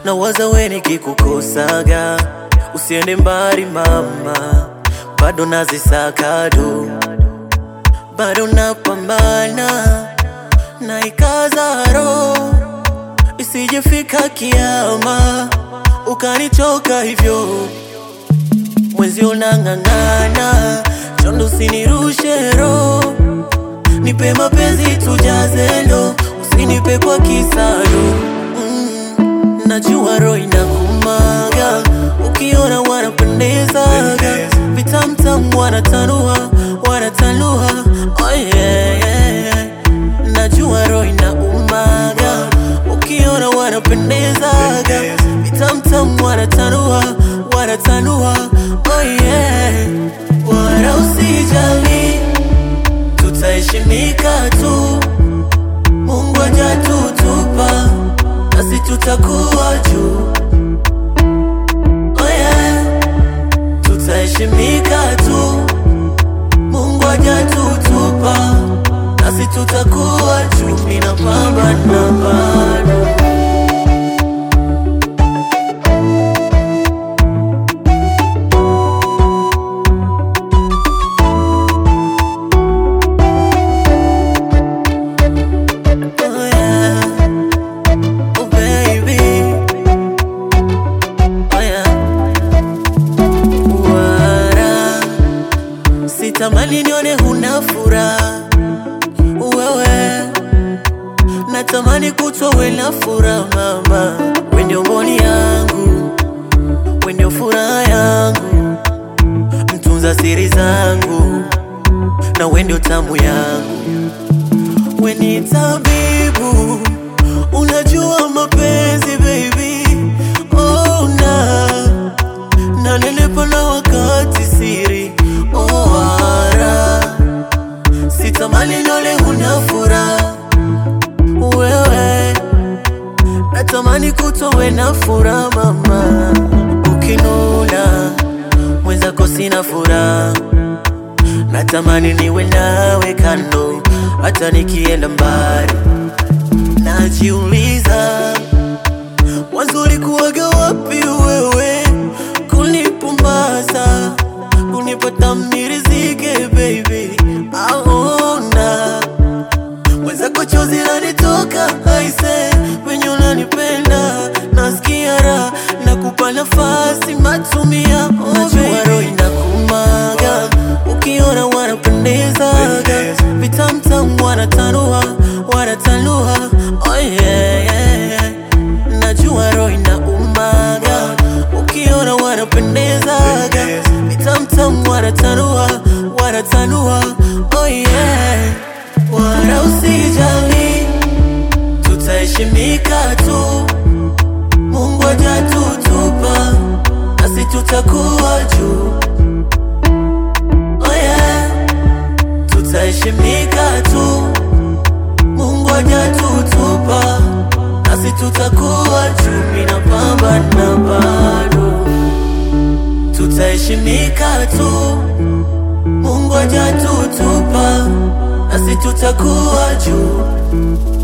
na waza we nikikukosaga, usiende mbali mama, bado nazisakado, bado napambana na ikaza roho, isijefika kiama ukanichoka hivyo mwezi unang'ang'ana, chondo usinirushe roho, nipe mapenzi tujaze ndo, usinipe kwa kisado mm, najua roho inakumaga, ukiona wanapendezaga, vitamtam wanatanua, wanatanua, oh yeah, yeah, yeah. najua roho inaumaga, ukiona wanapendezaga, vitamtam wanatanua, wanatanua, oh yeah, wala usijali, tutaheshimika tu, Mungu hajatutupa nasi tutakuwa juu, oh yeah, tutaheshimika tu, Mungu hajatutupa nasi tutakuwa juu, ninapambana bado Oh yeah, oh baby, oh yeah. Wara, sitamani nione huna furaha wewe, natamani kutwa we na furaha mama, we ndio mboni yangu, we ndio furaha yangu, mtunza siri zangu, na we ndio tamu yangu we ni tabibu, unajua mapenzi baby, oh na na nilipo na wakati siri oh ara, sitamani nole huna furaha wewe, natamani kutowe na furaha mama, ukinuna mwenzako sina furaha natamani niwe nawe kando, hata nikienda mbali. Najiuliza, mwanzo ulikuwaga wapi wewe, kunipumbaza, kunipata mnirizike baby, aona mwenzako chozi lanitoka aise, wenye unanipenda nasikia raha, nakupa nafasi matumia, oh, najua roho inakumaga ukiona wanapendezaga, vitamtam wanatanua, wanatanua, oh yeah, yeah, yeah. najua roho inaumaga ukiona wanapendezaga, vitamtam wanatanua, wanatanua, oh yeah, wala usijali, tutaheshimika tu, Mungu hajatutupa nasi tutakuwa juu oh yeah, tutaheshimika tu, Mungu hajatutupa nasi tutakuwa juu, ninapambana bado, tutaheshimika tu, Mungu hajatutupa nasi tutakuwa juu